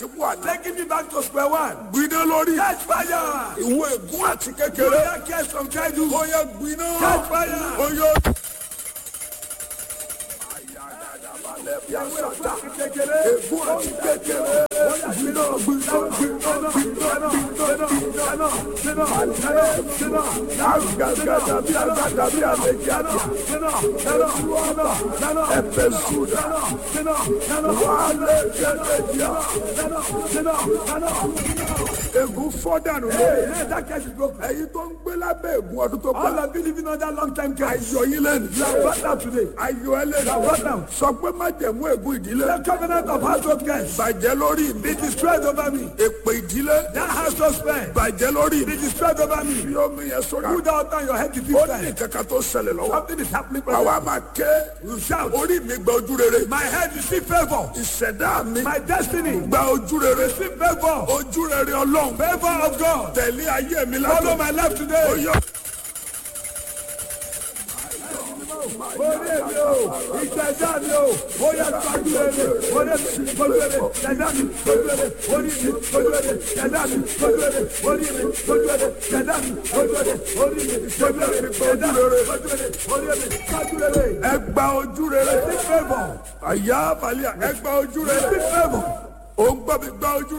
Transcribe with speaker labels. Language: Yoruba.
Speaker 1: sípò àná.
Speaker 2: Taking me back to square one.
Speaker 1: gbiná lórí.
Speaker 2: Catch fire.
Speaker 1: ìwọ ègún àti
Speaker 2: You
Speaker 1: kékeré.
Speaker 2: hear curse from childhood.
Speaker 1: ó yẹ gbiná.
Speaker 2: Catch fire.
Speaker 1: ó yọ.
Speaker 2: Kékeré.
Speaker 1: ègún àti kékeré. gbiná gbiná gbiná gbiná gbiná. agagada bí agada bí àlejò àti ẹfẹ sùdà. wàhálà kẹlẹjà. ègún fọ́dànù lórí.
Speaker 2: Hey, that curse is broken.
Speaker 1: ẹ̀yin tó ń gbé lábẹ́ ègún ọdún tó
Speaker 2: All
Speaker 1: pẹ́.
Speaker 2: of you living under long time curse.
Speaker 1: ayọ̀ yín lẹ́nu.
Speaker 2: You are brought down today.
Speaker 1: ayọ̀ ẹ lẹ́nu.
Speaker 2: brought down.
Speaker 1: sọ pé má jẹ̀mú ègún ìdílé.
Speaker 2: The covenant of household curse.
Speaker 1: bàjẹ́ lórí mi.
Speaker 2: Be destroyed over me.
Speaker 1: èpè ìdílé.
Speaker 2: That household spell.
Speaker 1: bàjẹ́ lórí
Speaker 2: Be
Speaker 1: mi.
Speaker 2: destroyed over me.
Speaker 1: fi omi yẹn sórí.
Speaker 2: Put out on your head to this
Speaker 1: ó ní
Speaker 2: time.
Speaker 1: kankan tó ṣẹlẹ̀ lọ́wọ́.
Speaker 2: Something is happening. brother.
Speaker 1: àwa máa ké.
Speaker 2: You shout.
Speaker 1: orí mi gba ojú rere.
Speaker 2: My head receive favor.
Speaker 1: ìṣẹ̀dá mi
Speaker 2: My destiny
Speaker 1: gba ojú rere.
Speaker 2: receive favor.
Speaker 1: ojú rere ọlọ́run.
Speaker 2: Favor of God.
Speaker 1: tẹ̀lé ayé mi
Speaker 2: Follow
Speaker 1: látọ̀.
Speaker 2: my life
Speaker 1: ó
Speaker 2: today.
Speaker 1: yọ.
Speaker 2: Orí mi o, ìṣẹ̀dá mi o, ó yẹ gbàgbé rere, orí mi gbójú rere, ṣẹ̀dá mi gbójú rere, orí mi gbójú rere, ṣẹ̀dá mi gbójú rere, orí mi gbójú rere, ṣẹ̀dá mi gbójú rere, orí mi gbójú rere, ṣẹ̀dá mi gbójú rere, orí mi gbójú rere.
Speaker 1: ẹ gba ojú rere.
Speaker 2: Receive favor,
Speaker 1: àyà àbálẹ̀ ẹ gba ojú rere.
Speaker 2: receive favor.
Speaker 1: ó ń gbọ́ mi gba ojú